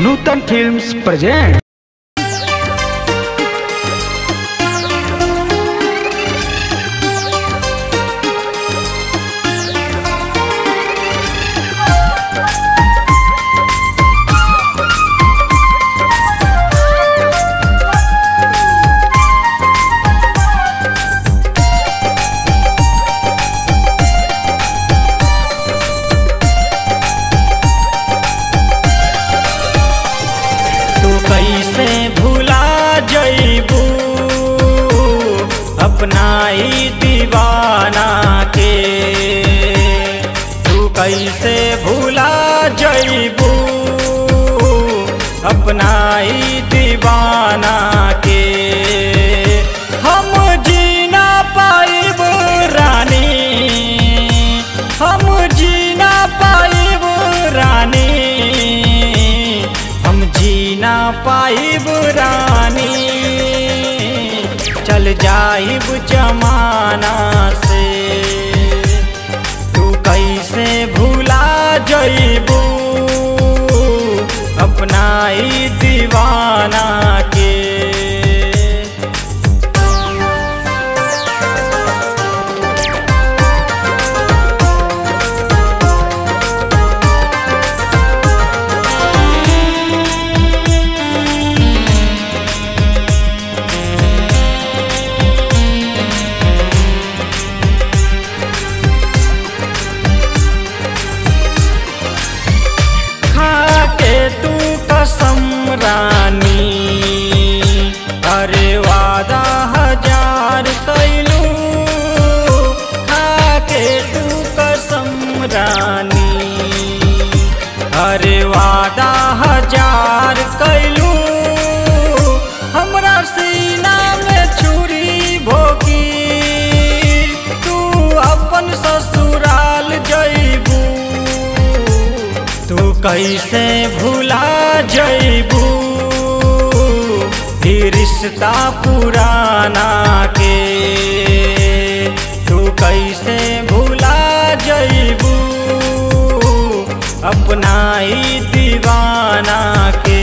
नूतन films present तू कैसे भुला जइबू अपना ही दीवाना के तू कैसे भुला जइबू अपना ही दीवाना के हम जीना पाइब रानी हम जीना पाइब रानी हम जीना पाइब रानी चल जाइब जमाना से तू कैसे भूला जइबू अपना ही दीवाना के खाके तू कसम रानी अरे वादा हजार कैलू खाके तू कसम रानी अरे वादा हजार कैलू हमरा सीना में छुरी भोगी तू अपन ससुराल जइबू तू कैसे भुला जइबू ही रिश्ता पुराना के तू कैसे भुला जइबू अपना ही दीवाना के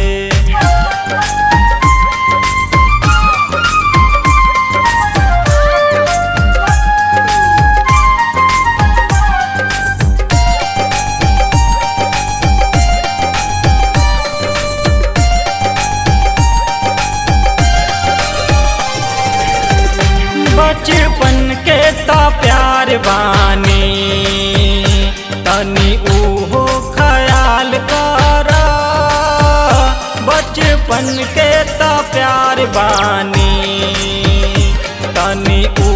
बचपन के ता प्यार बानी तनी उहो ख्याल कर बचपन के ता प्यार बानी तनी